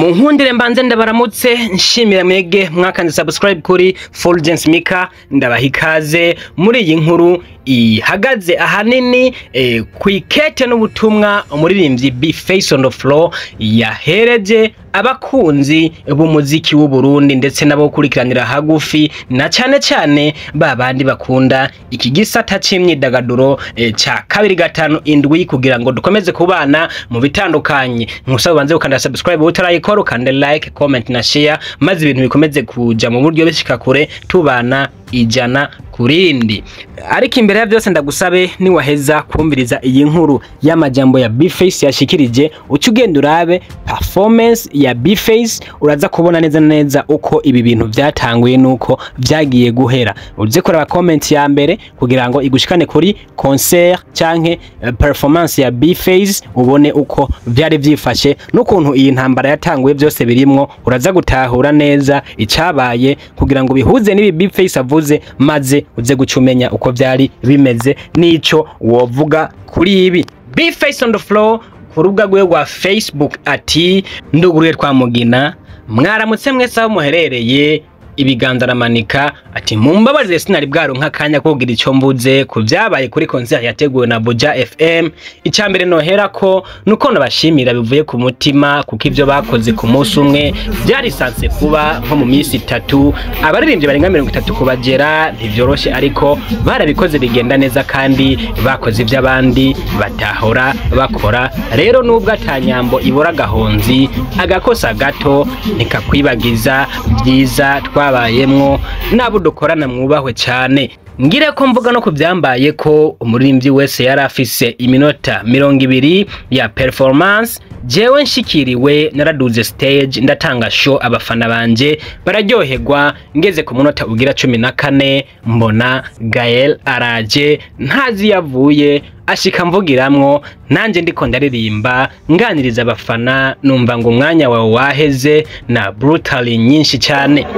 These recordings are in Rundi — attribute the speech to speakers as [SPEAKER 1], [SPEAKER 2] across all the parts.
[SPEAKER 1] mu nkundire mbanze ndabaramutse nshimira mwege mwakanze subscribe kuri Fulgence Mika ndabaha ikaze muri iyi nkuru ihagaze ahanini eh, kwikete n'ubutumwa umuririmbyi B Face on the Floor yahereje abakunzi b'umuziki w'u Burundi ndetse nabo kurikiranira hagufi na cyane cyane babandi bakunda iki gisata c'imyidagaduro eh, ca kabiri gatanu indwi kugira ngo dukomeze kubana mu bitandukanye nkusaba ubanze ukanda subscribe utarayikora ukanda like comment na share maze ibintu bikomeze kuja mu buryo bishika kure tubana ijana kurindi ariko imbere ya byose ndagusabe niwaheza kumviriza iyi nkuru y'amajambo ya Bface yashikirije uca ugenda urabe performance ya Bface uraza kubona neza na neza uko ibi bintu byatanguye nuko byagiye guhera uze kuraba comment ya mbere kugira ngo igushikane kuri concert canke eh, performance ya Bface ubone uko byari byifashe n'ukuntu iyi ntambara yatanguye byose birimwo uraza gutahura neza icabaye kugira ngo bihuze n'ibi Bface avuze maze uze guca umenya uko byari bimeze n'ico wovuga kuri ibi Bface on the floor ku rubuga rwe rwa Facebook ati nduguriye twamugina mwaramutse mwese aho muherereye ibiganza aramanika ati mumbabarire sinari bwaronka akanya ko kugira icyo mvuze ku byabaye kuri concert yateguwe na Buja FM icya mbere nohera ko nuko nabashimira bivuye ku mutima kuko ibyo bakoze ku munsi umwe byarisanzwe kuba nko mu minsi itatu abaririmbyi barenga mirongo itatu kubagera ntivyoroshe ariko barabikoze bigenda neza kandi bakoze ibyo abandi batahora bakora rero nubwo atanyambo ibura agahonzi agakosa gato ntikakwibagiza byiza twabayemwo n'abo dukorana mwubahwe cyane ngire ko mvuga no kubyambaye ko umuririmbyi wese yari afise iminota mirongo ibiri ya performance jewe nshikiriwe naraduze stage ndatanga show abafana banje bararyoherwa ngeze ku munota ugira cumi na kane mbona Gael araje ntazi yavuye ashika mvugiramwo nanje ndiko ndaririmba nganiriza abafana numva ngo umwanya wawe waheze na brutally nyinshi cyane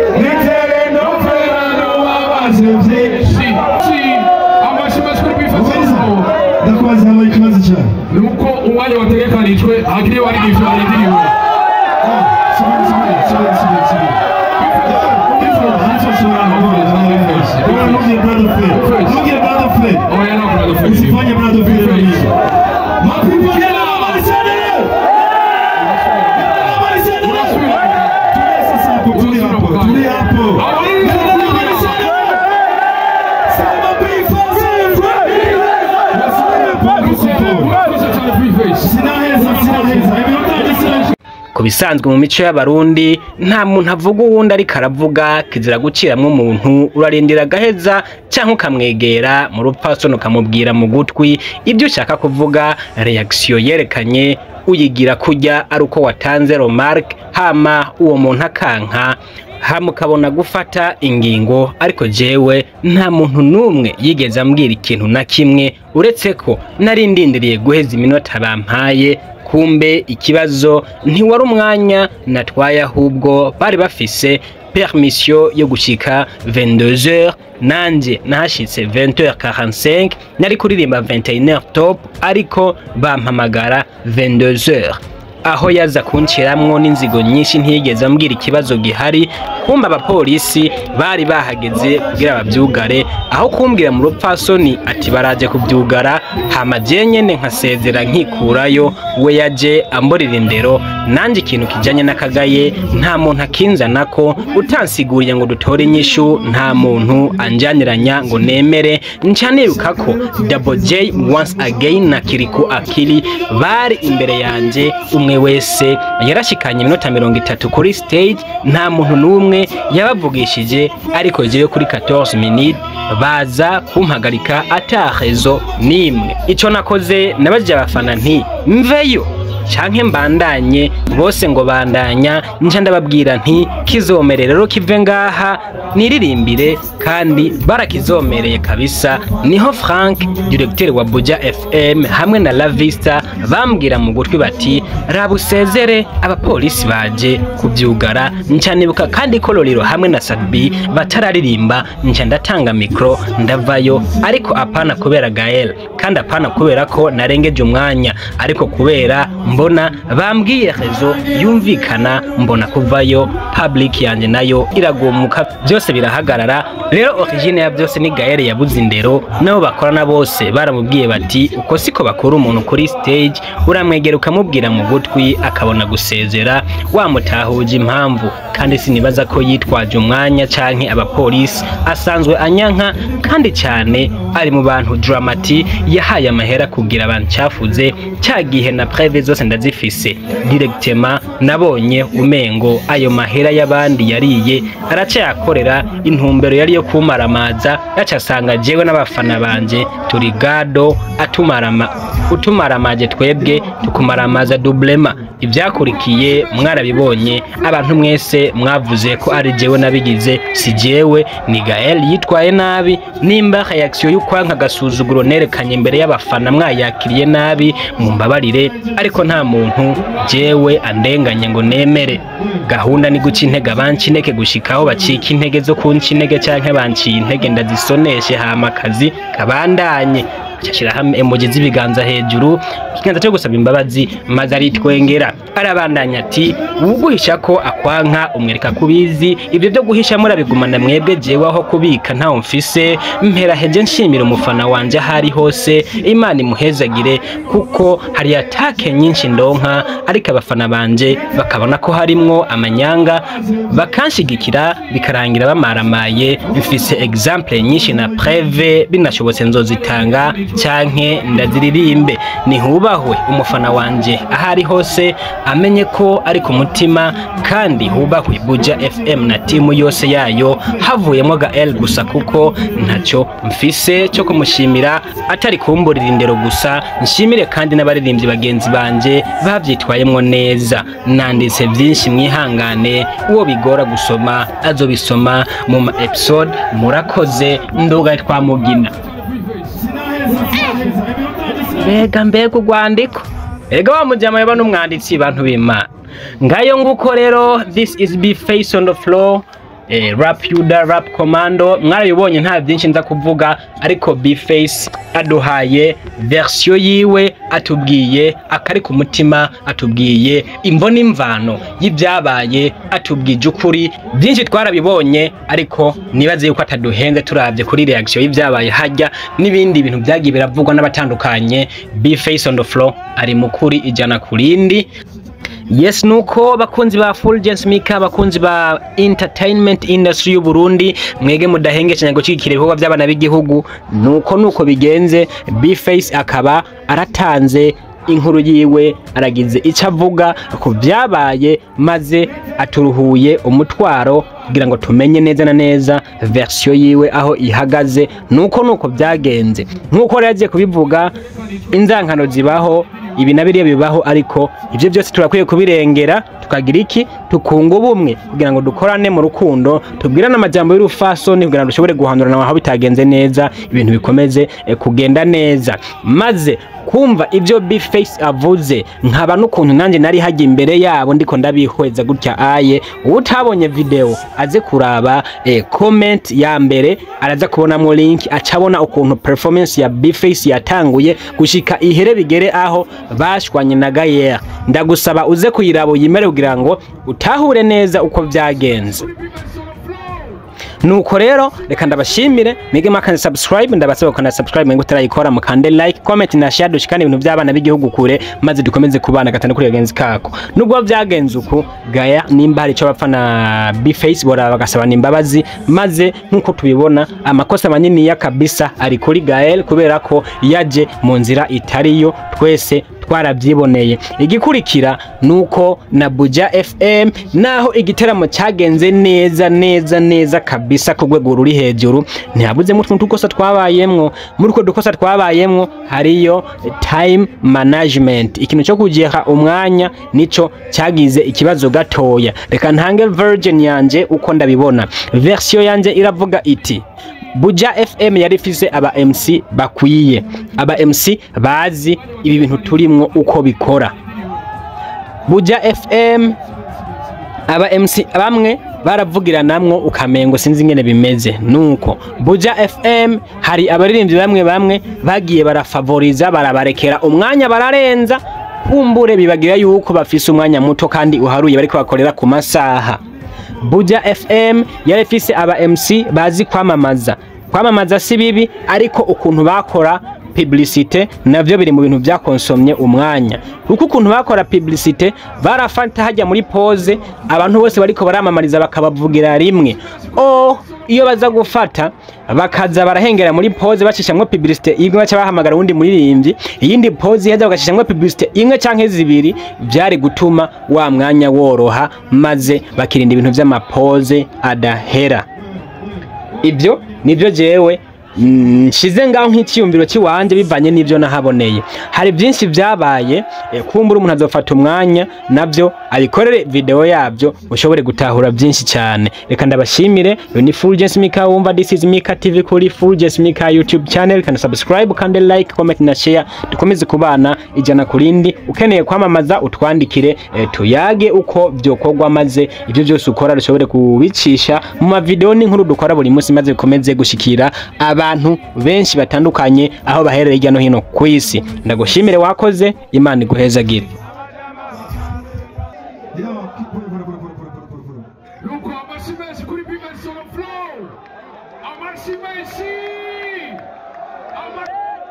[SPEAKER 2] Nitereno kwerano wabazevye amashimwe kuri bifatirizo
[SPEAKER 3] ndakubaza hano ikibazo cyane
[SPEAKER 2] nuko umwanya wategekanijwe hakiri warigishwa warindiriwe
[SPEAKER 3] ntugire brother Fred ntugire brother Fred
[SPEAKER 2] oya no kuna
[SPEAKER 3] usifanye brother Fred kabisa
[SPEAKER 2] Mapigano
[SPEAKER 3] sasa hapo tuli hapo tuli hapo sinaheza sinaheza iminota sina
[SPEAKER 1] ku bisanzwe mu mico y'abarundi nta muntu avuga uwundi ariko aravuga kizira guciramwo umuntu urarindira agaheza cyangwa ukamwegera mu rupfasoni ukamubwira mu gutwi ibyo ushaka kuvuga reaction yerekanye uyigira kujya ari uko watanze remarque hama uwo muntu akanka hama ukabona gufata ingingo ariko jewe nta muntu n'umwe yigeze ambwira ikintu na kimwe uretse ko nari ndindiriye guheza iminota bampaye kumbe ikibazo ntiwari umwanya natwaye ahubwo bari bafise permission yo gushika 22h nanje nahashitse 20h45 nari kuririmba 21h top ariko bampamagara 22h aho yaza kunshiramwo n'inzigo nyinshi ntiyigeze ambwira ikibazo gihari kumba abapolisi bari bahageze kugira babyugare aho kumbwira mu rupfasoni ati baraje kubyugara hama je nyene nkasezera nkikurayo we yaje amborera indero nanje ikintu kijanye n'akagaye nta muntu akinzana ko utansiguriye ngo dutore inyishu nta muntu anjaniranya ngo nemere nca niruka ko Double J once again na Kiriku Akili bari imbere yanje umwe wese yarashikanye iminota mirongo itatu kuri stage nta muntu n'umwe yabavugishije ariko jewe kuri 14 minutes baza kumpagarika atahezo nimwe ico nakoze nabajije abafana nti mveyo canke mbandanye bose ngo bandanya nca ndababwira nti kizomere rero kive ngaha niririmbire kandi barakizomereye kabisa niho Frank directeur wa Buja FM hamwe na La Vista bambwira mu gutwi bati raba usezere abapolisi baje kubyugara nca nibuka kandi ko Loliro hamwe na Sadbi batararirimba nca ndatanga mikro ndavayo ariko apana kubera Gael kandi apana kubera ko narengeje umwanya ariko kubera mbona bambwiye rezo yumvikana mbona kuvayo public yanjye nayo iragumuka byose birahagarara rero origine ya byose ni Gael yabuze indero nabo bakorana bose baramubwiye bati uko siko bakura umuntu kuri stage uramwegera ukamubwira mu gutwi akabona gusezera wamutahuje impamvu kandi sinibaza ko yitwaje umwanya canke abapolisi asanzwe anyanka kandi cyane ari mu bantu Dramati yahaye amahera kugira abantu cyafuze cya gihe na preve zose ndazifise directement nabonye umengo ayo mahera y'abandi yariye aracayakorera intumbero yari yo kumaramaza yacasanga jewe n'abafana banje turi gado atumarama utumaramaje twebwe tukumaramaza dublema ibyakurikiye mwarabibonye abantu mwese mwavuze ko ari jewe nabigize si jewe ni Gael yitwaye nabi nimba reaction y'ukwanka gasuzuguro nerekanye imbere y'abafana mwayakiriye nabi mumbabarire ariko nta muntu jewe andenganye ngo nemere gahunda ni guca intege abanci intege gushikaho bacika intege zo kunca intege canke banciye intege ndazisoneshe hama akazi kabandanye cyashiraho emoji z'ibiganza hejuru ikiganza cyo gusaba imbabazi maze aritwengera arabandanya ati uguhisha ko akwanka umwereka kubizi ibyo byo guhisha murabigumana mwebwe jewe aho kubika ntawo mfise mpera heje nshimira umufana wanje ahari hose imana imuhezagire kuko hari atake nyinshi ndonka ariko abafana banje bakabona ko harimwo amanyanga bakanshigikira bikarangira bamaramaye mfise exemple nyinshi na preve binashobotse nzozitanga cyanke ndaziririmbe nihubahwe umufana wanje ahari hose amenye ko ari ku mutima kandi hubahwe buja fm na timu yose yayo havuyemo gael gusa kuko ntacyo mfise cyo kumushimira atari kumburira indero gusa nshimire kandi n'abaririmbyi bagenzi banje babyitwayemo neza nanditse byinshi mwihangane uwo bigora gusoma azobisoma mu ma episode murakoze nduga twamugina mbega mbega urwandiko ega wa mujyama yaba n'umwanditsi bantu b'imana ngayo nguko rero this is be face on the floor eh, rap yuda rap commando mwarabibonye nta byinshi nza kuvuga ariko bface aduhaye version yiwe atubwiye akari ku mutima atubwiye imvo n'imvano y'ibyabaye atubwije ukuri byinshi twarabibonye ariko nibaze yuko ataduhenze turabye kuri reaction y'ibyabaye hajya n'ibindi bintu byagiye biravugwa n'abatandukanye bface on the floor ari mu kuri ijana ku rindi yes nuko bakunzi ba Fulgence Mika bakunzi ba entertainment industry y'u Burundi mwege mudahengeshanya gukikira ibikorwa by'abana b'igihugu nuko nuko bigenze Bface akaba aratanze inkuru yiwe aragize icyo avuga ku byabaye maze aturuhuye umutwaro kugira ngo tumenye neza na neza version yiwe aho ihagaze nuko nuko byagenze nkuko rero yagiye kubivuga inzankano zibaho ibi na biriya bibaho ariko ibyo byose turakwiye kubirengera tukagira iki tukunga ubumwe kugira ngo dukorane mu rukundo tubwirane amajambo y'urufasoni kugira ngo dushobore guhandurana aho bitagenze neza ibintu bikomeze eh, kugenda neza maze kumva ibyo Bface avuze nkaba n'ukuntu nanjye nari hajya imbere yabo ndiko ndabihweza gutya aye utabonye video aze kuraba eh, comment ya mbere araza kubonamo link acabona ukuntu performance ya Bface yatanguye gushika ihere bigere aho bashwanye na Gayer ndagusaba uze kuyiraba uyimere kugira ngo utahure neza uko byagenze nuko rero reka ndabashimire mwige makane subscribe ndabasaba kana subscribe mwenge utarayikora mukande like comment na share dushikane ibintu by'abana b'igihugu kure maze dukomeze kubana gatanu kuri bagenzi kako nubwo byagenze uko gaya nimba hari icyo bapfa na Bface bora bagasaba imbabazi maze nkuko tubibona amakosa manini ya kabisa ari kuri Gael kubera ko yaje mu nzira itariyo twese twarabyiboneye igikurikira nuko na Buja FM naho igiteramo cyagenze neza neza neza kabisa ku rwego ruri hejuru ntihabuze mu tuntu dukosa twabayemwo muri utwo dukosa twabayemwo hariyo time management ikintu cyo kugiha umwanya nico cyagize ikibazo gatoya reka ntange virgin yanje uko ndabibona version yanje iravuga iti Buja FM yari ifise aba MC bakwiye aba MC bazi ibi bintu turimwo uko bikora Buja FM aba MC bamwe baravugiranamwo ukamengo sinzi ingene bimeze nuko Buja FM hari abaririmbyi bamwe bamwe bagiye barafavoriza barabarekera umwanya bararenza kumbure bibagira yuko bafise umwanya muto kandi uharuye bariko bakorera ku masaha Buja FM yari ifise aba MC bazi kwamamaza kwamamaza si bibi ariko ukuntu bakora publicité navyo biri mu bintu byakonsomye umwanya kuko ukuntu bakora publicité barafata hajya muri pause abantu bose bariko baramamariza bakabavugira rimwe oh iyo baza gufata bakaza barahengera muri pause bacishamwe publicité imwe baca bahamagara uwundi muririmbyi iyindi pause yaza bagacishamwe publicité imwe canke zibiri byari gutuma wa mwanya woroha maze bakirinda ibintu vy'amapose adahera ibyo nibyo jewe nshize ngaho nk'ikiyumviro cy'iwanje bivanye n'ibyo nahaboneye hari byinshi byabaye eh, kumbura umuntu azofata umwanya nabyo abikorere video yabyo ushobore gutahura byinshi cyane reka ndabashimire yo ni Fulgence Mika wumva this is Mika TV kuri Fulgence Mika YouTube channel kandi subscribe kandi like comment na share dukomeze kubana ijana kurindi ukeneye kwamamaza utwandikire eh, tuyage uko byokorwa maze ibyo byose ukora dushobore kubicisha mu mavideo n'inkuru dukora buri munsi maze bikomeze gushikira abantu benshi batandukanye aho baherereye hirya no hino ku isi ndagushimire wakoze imana iguhezagire
[SPEAKER 3] Yo, keep put it, put it, put it, put it, put it, put it, put it.
[SPEAKER 2] nuko amashyi menshi kuri bimesi solo flow amashyi menshi Ama-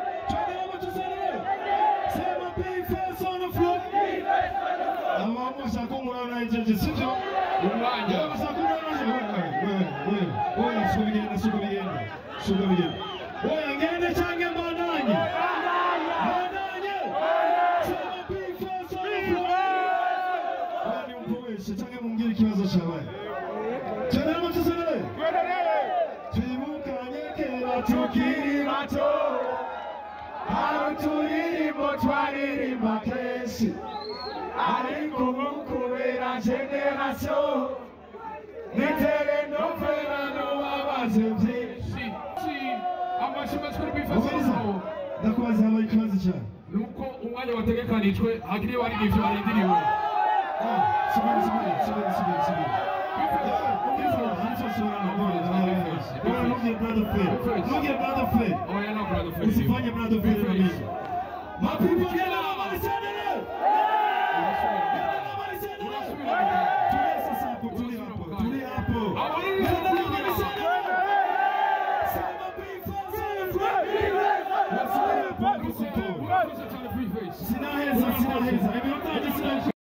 [SPEAKER 3] Sema P-Fest on the floor. Aba bashaka umurana ijeje sivyo?
[SPEAKER 2] umwanya
[SPEAKER 3] Yo bashaka umurana ijeje. Wewe, wewe, wewe, suko bigenda, suko bigenda. Suko bigenda. Wewe ngende change mbandanye. Mbandanye. Sema P-Fest on the floor. Wewe ni mpoeshe change mungire ikibazo cyabaye. Chanamo tusere. Twibukanye kera tukiri bato. Aho turirimbo twaririmba kenshi ariko ubu kubera generasiyo nitere no kwera n'ubabaze byinshi
[SPEAKER 2] Si, amashyi menshi kuri bimesi solo
[SPEAKER 3] ubwiza
[SPEAKER 2] flow
[SPEAKER 3] ndakubaza habaye ikibazo cyane
[SPEAKER 2] nuko umwanya wategekanijwe hakiriho hari n'ivyo barindiriwe
[SPEAKER 3] subiri subiri subiri subiri subiri ubwiza ntacyo ushobora gukora ntugire brother fair ntugire brother fair
[SPEAKER 2] oya no brother Fred.
[SPEAKER 3] usifanye brother fair na mimi mapipo gela malisanele tulia sasa hapo tulia hapo tulia hapo Sema P-Fest on the floor. Sina heza, sina heza. Imeotaje sina heza?